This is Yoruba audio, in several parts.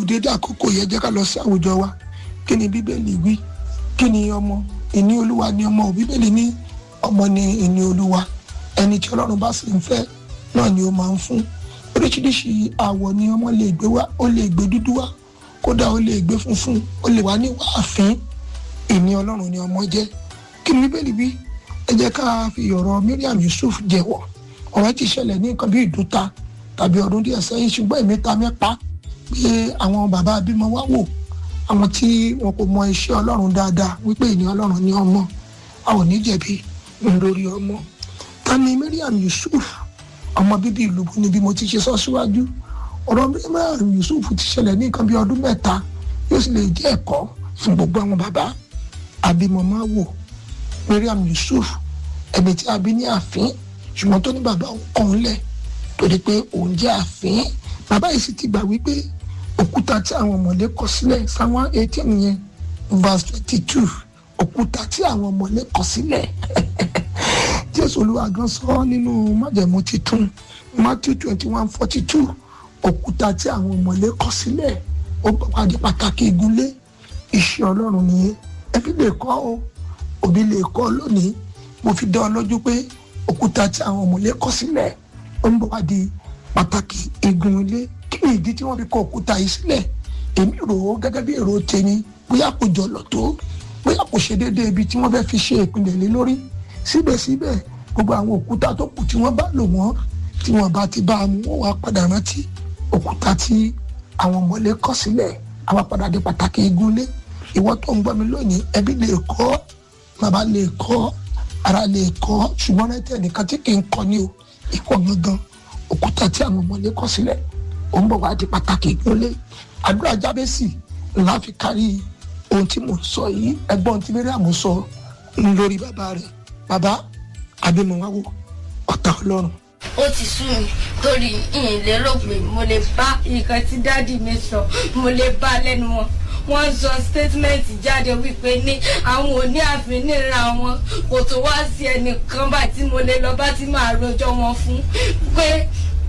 dédé àkókò yẹn jẹ́ ká lọ sí àwùjọ wa kí ni bíbélì wí kí ni ọmọ ìní olúwa ni ọmọ ò bíbélì ní ọmọ ni ìní olúwa ẹni tí ọlọ́run bá sì ń fẹ́ náà ni ó máa ń fún oríṣiríṣi àwọ̀ ni ọmọ lè gbé wá ó lè gbé dúdú wá kódà ó lè gbé funfun ó lè wá ní wàáfín ìní ọlọ́run ni ọmọ jẹ́ kí ni bíbélì wí ẹ jẹ́ ká fi ọ̀rọ̀ Miriam Yusuf jẹ́wọ́ ọ̀rọ̀ ti ṣẹlẹ̀ ní nǹkan bí ìdúta tàbí ọdún díẹ̀ sẹ́yìn ṣùgbọ́n èmi ta mẹ́pa pé àwọn bàbá abímọ wá wò àwọn tí wọn kò mọ iṣẹ́ ọlọ́run dáadáa wípé ìní ọlọ́run ní ọmọ a ò ní jẹ̀bi lórí ọmọ ta ni Miriam Yusuf ọmọ bíbí ìlú bu ni bí mo ti ṣe sọ síwájú ọ̀rọ̀ Miriam Yusuf ti ṣẹlẹ̀ ní nǹkan bí ọdún mẹ́ta yóò sì lè jẹ́ ẹ̀kọ́ fún gbogbo àwọn bàbá abímọ máa wò Miriam Yusuf ẹni tí a bí ní ààfin ṣùgbọ́n tó ní bàbá òun kàn lẹ̀ torí pé òun jẹ́ ààfin bàbá yìí sì ti gbà wípé òkúta tí àwọn ọmọlé kọ sílẹ̀ sáwọn eighteen yẹn verse twenty two òkúta tí àwọn ọmọlé kọ sílẹ̀ jésù olúwa gan sọ nínú májẹ̀mú titun matthew twenty one forty two òkúta tí àwọn ọmọlé kọ sílẹ̀ ó bá di pàtàkì ìgúnlé iṣẹ́ ọlọ́run nìyẹn ẹbí lè kọ́ o òbí lè kọ́ lónìí mo fi dán ọ lójú pé òkúta tí àwọn ọmọlé kọ sílẹ̀ ó ń bọ̀ wá di pàtàkì igun ilé kí ni ìdí tí wọ́n fi kọ òkúta yìí sílẹ̀ èmi rò ó gẹ́gẹ́ bí èrò tèmi bóyá kò jọlọ tó bóyá kò ṣe déédéé ibi tí wọ́n fẹ́ fi ṣe ìpìlẹ̀ lé lórí síbẹ̀síbẹ̀ gbogbo àwọn òkúta tó kù tí wọ́n bá lò wọ́n tí wọ́n bá ti bá a mú wọ́n wá padà rántí òkúta tí àwọn ọmọlé kọ sílẹ̀ àwa padà di pàtàkì igun ilé ìwọ tó ń gbọ́ mi lónìí ẹbí lè kọ́ bàbá lè kọ́ ara lè kọ́ ṣùgbọ́n rẹ́tẹ̀ nìkan tí kì í kọ́ ni o ikọ̀ gangan òkúta tí àwọn ọmọlé kọ sílẹ̀ ó ń bọ̀ wá di pàtàkì ìgbólé àdúrà jábẹ́sì ńlá fi kárí ohun tí mo sọ yìí ẹgbọ́n tí Miriam sọ lórí bàbá rẹ̀ bàbá abimọ̀wáwò ọ̀tá ọlọ́run. ó ti sú mi torí ìyìn lérò pé mo lè bá nǹkan tí dáàdì mi sọ mo lè bá lẹ́nu wọn wọ́n sọ statement jáde wípé ní àwọn òní àfin níra wọn kò tó wá sí ẹnìkan bá tí mo lè lọ bá tí màá rojọ́ wọn fún pé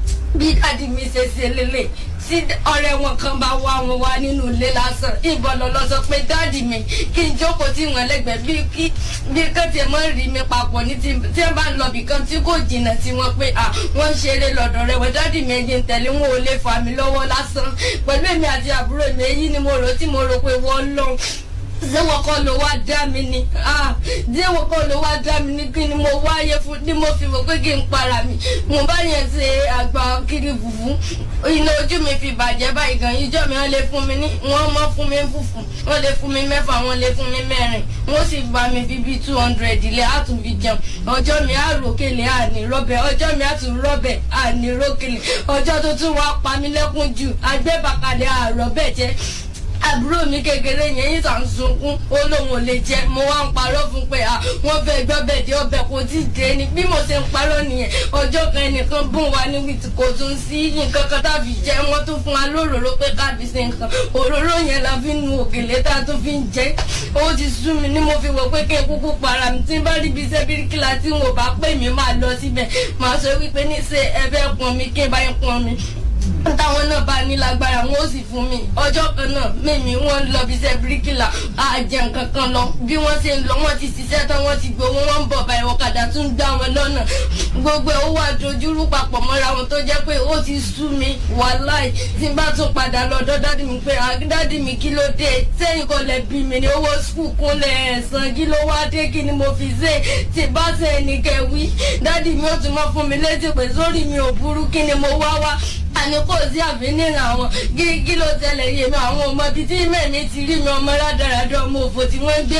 bí dáàdi mi ṣe ṣe lélẹ̀ tí ọ̀rẹ́ wọn kan bá wá wọn wá nínú ilé lásán ìbọn lọlọ sọ pé dáàdi mi kí n jókòó tí wọn lẹ́gbẹ̀ẹ́ bí kí bí kán tiẹ̀ mọ́ rí mi papọ̀ ní tí tí wọn bá ń lọ bì kan tí kò jìnnà sí wọn pé à wọ́n ń ṣeré lọ́dọ̀ rẹ̀ wọ́n dáàdi mi ẹ̀jẹ̀ ń tẹ̀lé wọn ò lè fà mí lọ́wọ́ lásán pẹ̀lú èmi àti àbúrò mi èyí ni mo rò tí mo rò pé wọ́n lọ́n ṣé wọn kọ́ ló wá dá mi ni ṣé wọn kọ́ ló wá dá mi ni kí ni mo wáyé fún ni mo fi wò pé kí n para mi mo bá yẹn ṣe àgbà kiri fùfú iná ojú mi fi bàjẹ́ báyìí gan ìjọ mi wọ́n lè fún mi ní wọ́n mọ́ fún mi fùfú wọ́n lè fún mi mẹ́fà wọ́n lè fún mi mẹ́rin wọ́n sì bá mi fi bíi two hundred ilé àtúnfi jẹun ọjọ́ mi á ròkèlè àní rọ́bẹ̀ ọjọ́ mi á tún rọ́bẹ̀ àní ròkèlè ọjọ́ tó tún wá pa mí lẹ́kún jù agbẹ́bàkalẹ̀ àrọ́bẹ̀ jẹ́ àbúrò mi kékeré yẹn yín sàn sunkún ó lóun ò lè jẹ mo wá ń parọ́ fún pé à wọ́n fẹ́ gbọ́ bẹ́ẹ̀ dé ọbẹ̀ kò tí ì dé ni bí mo ṣe ń parọ́ nìyẹn ọjọ́ kan ẹnìkan bùn wá ní wìtì kò tún sí nǹkan kan tàbí jẹ wọ́n tún fún wa lóròró pé káàbí ṣe nǹkan òróró yẹn la fi nu òkèlè tá a tún fi ń jẹ ó ti sú mi ni mo fi wò pé kí n kúkú para mi tí n bá rí ibi iṣẹ́ bíríkìlà tí n ò bá pè mí máa lọ síbẹ̀ máa sọ wípé ní ṣe ẹ fẹ́ pọn mi kí n bá yín pọn mi táwọn náà bá ní lágbára wọn ó sì fún mi ọjọ́ kan náà mímí wọn ń lọ bí iṣẹ́ bíríkìlà àjẹ nǹkan kan lọ bí wọ́n ṣe ń lọ wọ́n ti ṣiṣẹ́ tán wọ́n ti gbowó wọ́n ń bọ̀ báyìí ọ̀kadà tún gbá wọn lọ́nà gbogbo ẹ̀ ó wà dojúrú papọ̀ mọ́ra wọn tó jẹ́ pé ó ti sú mi wàláì tí n bá tún padà lọ́dọ̀ dádì mi pé dádì mi kí ló dé sẹ́yìn kò lè bí mi ní owó skul kúnlẹ̀ ẹ̀sán kí ló wá dé kí ni mo fi ṣe tí bá ṣe ẹnìkẹ́ wí dádì mi ó tún mọ́ fún mi létí pé sórí mi ò burú kí ni mo wá wá àní kò sí àbíníràn àwọn kí ló tẹlẹ yé mi àwọn ọmọ bíi tí mẹ́mi ti rí mi ọmọ rádaràdà ọmọ òfò tí wọ́n ń gbé